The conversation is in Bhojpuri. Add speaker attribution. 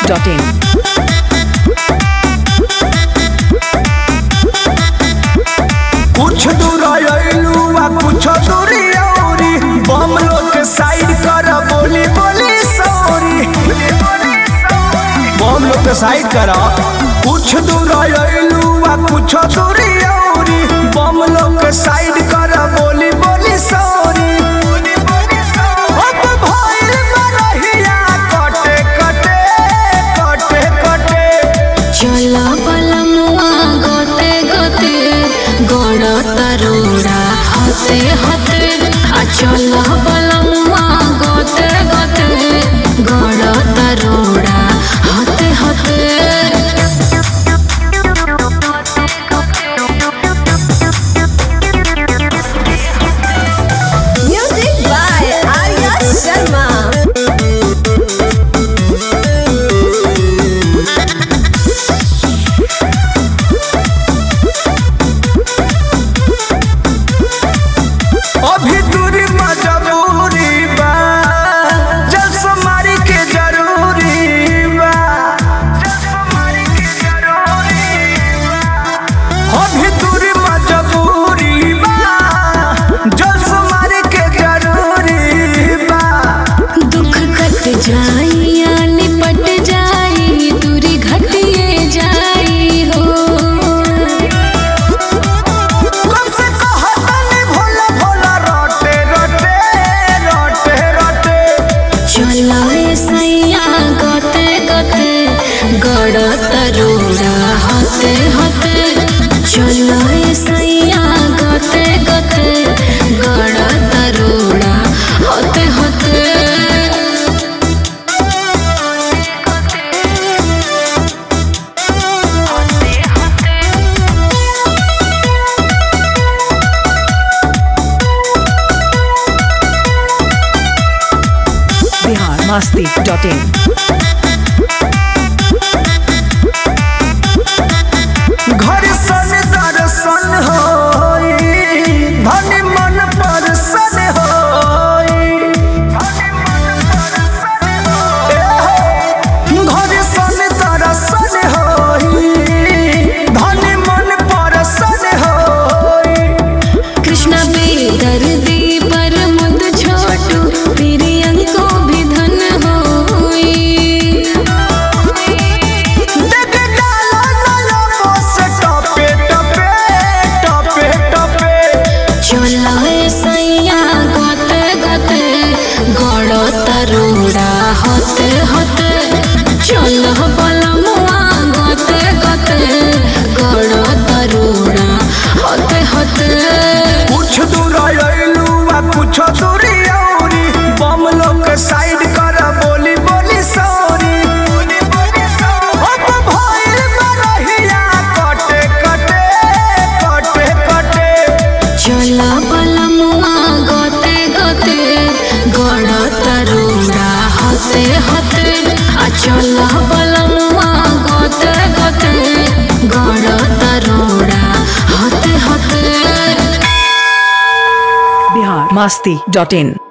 Speaker 1: masti.in.
Speaker 2: कुछ दूर अइलू आ कुछ दूरी औरी बम लोग के साइड कर बोली बोली सॉरी बम लोग के साइड कर कुछ दूर अइलू आ कुछ दूरी औरी बम लोग के साइड कर बोली बोली सॉरी अब भइल बरहिया कटे कटे कटे कटे
Speaker 3: चला बलमुआ गोते गोते गोड़ तरोड़ा हते हते आ चला बलमुआ गोते गोते गोड़ तरोड़ा हते हते
Speaker 4: Music by Arya Sharma.
Speaker 2: अभी दूरी मजबूरी बा जल समारी के जरूरी बा अभी दूरी मजबूरी बा जल समारी के जरूरी बा
Speaker 3: दुख कट जाई या निपट जाई दूरी घटिए जाई हो
Speaker 2: कब से कहतनी भोला भोला रोटे रोटे रोटे रोटे
Speaker 3: चला रे सैया गते गते गड़ तरोड़ा हते हते चला रे सैया गते गते गड़ तरोड़ा हते हते
Speaker 1: Bihar masti.in.
Speaker 2: घर सन दर्शन होई धन मन परसन होई ए हो, घर सन दर्शन होई धन मन परसन होई
Speaker 3: कृष्णा बेदर्दी पर मुद छोटू प्रियं को भी धन होई
Speaker 2: देख डालो डालो बस टपे टपे टपे टपे
Speaker 3: चला ए सैया गते गते गड़ तरोड़ा हते हते चल बलमुआ गते गते गड़ तरोड़ा हते हते
Speaker 2: कुछ दूर अइलू आ कुछ दूरी औरी बम लोग के साइड कर बोली बोली सॉरी अब भइल बरहिया कटे कटे कटे कटे
Speaker 3: चला बलमुआ गते गते गड़ तरोड़ा हते हते आ चला बलमुआ गते गते गड़ तरोड़ा हते हते
Speaker 1: Bihar masti.in.